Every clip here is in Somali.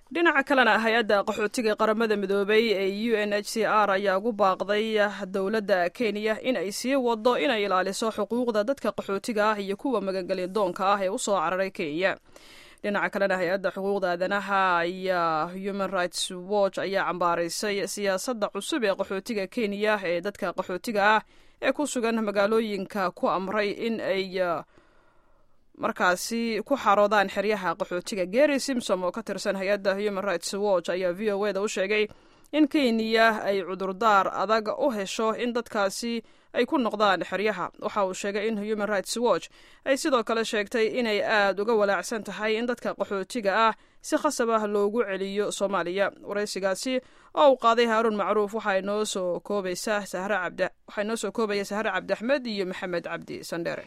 dhinaca kalena hay-adda qaxootiga qaramada midoobay ee u n h c r ayaa ugu baaqday dowladda kenya in ay sii wado inay ilaaliso xuquuqda dadka qaxootiga ah iyo kuwa magangelyadoonka ah ee usoo cararay kenya dhinaca kalena hay-adda xuquuqda aadanaha ayaa human rights watch ayaa cambaaraysay siyaasadda cusub ee qaxootiga kenya ee dadka qaxootiga ah ee ku sugan magaalooyinka ku amray in ay markaasi ku xaroodaan xeryaha qaxootiga gary simsom oo ka tirsan hay-adda human rights watch ayaa v o eda u sheegay in kenya ay cudurdaar adag u hesho in dadkaasi ay ku noqdaan xeryaha waxa uu sheegay in human rights watch ay sidoo kale sheegtay inay aada uga walaacsan tahay in dadka qaxootiga ah si khasab ah loogu celiyo soomaaliya waraysigaasi oo uu qaaday haaruun macruuf waxaa inoo soo koobaysa sahre cabdi waxaa inoo soo koobaya sahre cabdi axmed iyo maxamed cabdi sandheere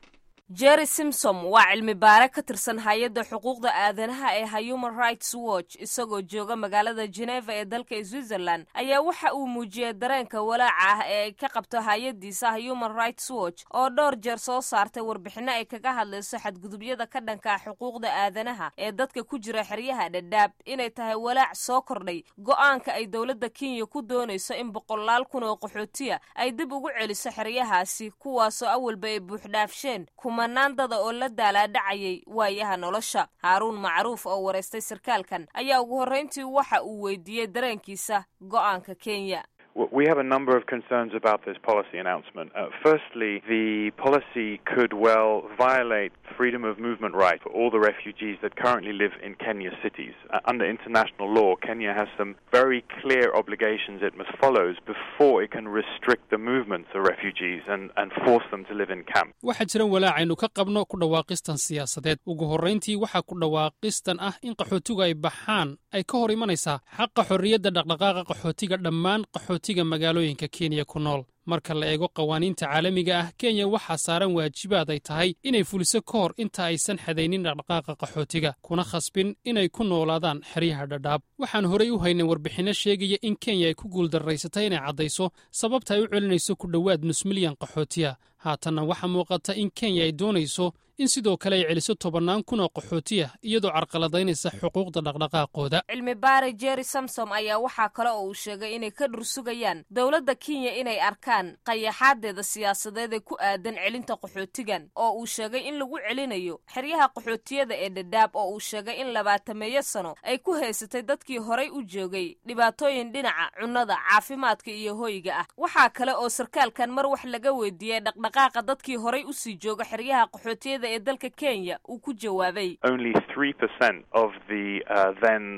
jerry simsom waa cilmi baare ka tirsan hay-adda xuquuqda aadanaha ee human rights watch isagoo jooga magaalada geneva ee dalka switzerland ayaa waxa uu muujiyey dareenka walaaca ah ee ay ka qabto hay-addiisa human rights watch oo dhowr jeer soo saartay warbixinno ay kaga hadlayso xadgudubyada ka dhanka xuquuqda aadanaha ee dadka ku jira xeryaha dhadhaab inay tahay walaac soo kordhay go-aanka ay dowladda kenya ku doonayso in boqolaal kun oo qaxootiya ay dib ugu celiso xeryahaasi kuwaasoo awalba ay buuxdhaafsheen kumanaan dada oo la daalaadhacayay waayaha nolosha haaruun macruuf oo waraystay sarkaalkan ayaa ugu horrayntii waxa uu weydiiyey dareenkiisa go'aanka kenya We have a number of concerns about this policy announcement. Uh, firstly, the policy could well violate freedom of movement rights for all the refugees that currently live in Kenya cities. Uh, under international law, Kenya has some very clear obligations it must follow before it can restrict the movements of refugees and, and force them to live in camps. waxaa jiran walaacaynu ka qabno ku dhawaaqistan siyaasadeed ugu horrayntii waxaa ku dhawaaqistan ah in qaxootigu ay baxaan ay ka hor imanaysaa xaqa xorriyadda dhaqdhaqaaqa qaxootiga dhammaan qaxootiga magaalooyinka kenya ku nool marka la eego qawaaniinta caalamiga ah kenya waxaa saaran waajibaad ay tahay inay fuliso ka hor inta aysan xadaynin dhaqdhaqaaqa qaxootiga kuna khasbin inay ku noolaadaan xeryaha dhadhaab waxaan horey u haynay warbixinno sheegaya in kenya ay ku guuldarraysatay inay caddayso sababta ay u celinayso ku dhowaad nus milyan qaxootiya haatanna waxaa muuqata in kenya ay doonayso in sidoo kale ay celiso tobannaan kun oo qaxootiya iyadoo carqaladaynaysa xuquuqda dhaqdhaqaaqooda cilmi baare jerry samsom ayaa waxaa kale oo uu sheegay inay ka dhursugayaan dowladda kenya inay arkaan qayaxaadeeda siyaasadeed ee ku aadan celinta qaxootigan oo uu sheegay in lagu celinayo xeryaha qaxootiyada ee dhadhaab oo uu sheegay in labaatameeyo sano ay ku haysatay dadkii horay u joogay dhibaatooyin dhinaca cunnada caafimaadka iyo hoyga ah waxaa kale oo sarkaalkan mar wax laga weydiiyey dhaqdhaqaaqa dadkii horay usii jooga xeryaha qaxootiyada ee dalka kenya uu ku jawaabay Only 3% of the uh, then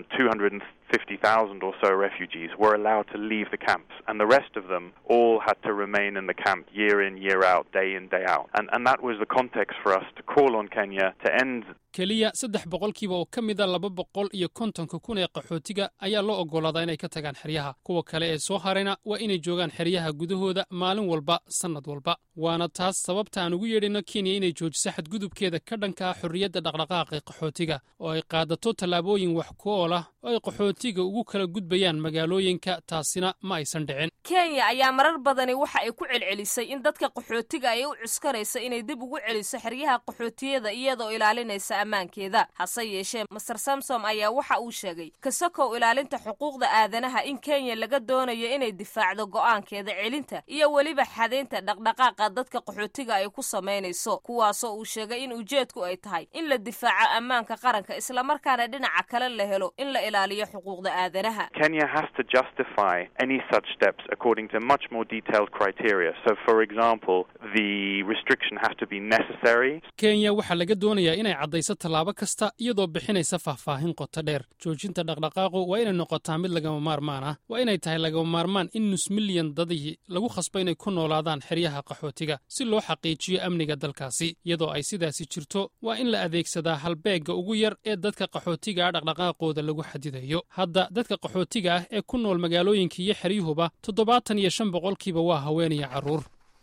250,000 or so refugees were allowed to leave the camps, and the rest of them all had to remain in the camp year in, year out, day in, day out. And, and that was the context for us to call on Kenya to end keliya saddex boqolkiiba oo ka mida laba boqol iyo kontonka kun ee qaxootiga ayaa loo oggolaadaa inay ka tagaan xeryaha kuwa kale ee soo harayna waa inay joogaan xeryaha gudahooda maalin walba sannad walba waana taas sababta aan ugu yeedhino kenya inay joojiso xadgudubkeeda ka dhanka ah xorriyadda dhaqdhaqaaqi qaxootiga oo ay qaadato tallaabooyin wax ku ool ah oo ay qaxootiga ugu kala gudbayaan magaalooyinka taasina ma aysan dhicin kenya ayaa marar badani waxa ay ku celcelisay in dadka qaxootiga ay u cuskanaysa inay dib ugu celiso xeryaha qaxootiyada iyadoo ilaalinaysa ammaankeeda hase yeeshee master samsom ayaa waxa uu sheegay kasakow ilaalinta xuquuqda aadanaha in kenya laga doonayo inay difaacdo go'aankeeda celinta iyo weliba xadaynta dhaqdhaqaaqa dadka qaxootiga ay ku samaynayso kuwaasoo uu sheegay in ujeedku ay tahay in la difaaco ammaanka qaranka islamarkaana dhinaca kale la helo in la ilaaliyo xuquuqda aadanaha Kenya has to justify any such steps according to much more detailed criteria. So, for example, the restriction has to be necessary. kenya waxaa laga doonayaa inay caddayso tallaabo kasta iyadoo bixinaysa faahfaahin qoto dheer joojinta dhaqdhaqaaqu waa inay noqotaa mid lagama maarmaan ah waa inay tahay lagama maarmaan in nus milyan dadii lagu khasbo inay ku noolaadaan xeryaha qaxootiga si loo xaqiijiyo amniga dalkaasi iyadoo ay sidaasi jirto waa in la adeegsadaa halbeegga ugu yar ee dadka qaxootiga ah dhaqdhaqaaqooda lagu xadidayo hadda dadka qaxootiga ah ee ku nool magaalooyinka iyo xeryuhuba toddobaatan iyo shan boqolkiiba waa haweenaya carruur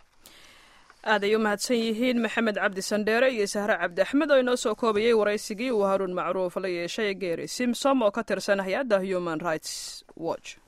aad ay u mahadsan yihiin maxamed cabdi sandheere iyo sahre cabdi axmed oo inoo soo koobayay waraysigii uu haruun macruuf la yeeshay geeri simsom oo ka tirsan hay-adda human rights watch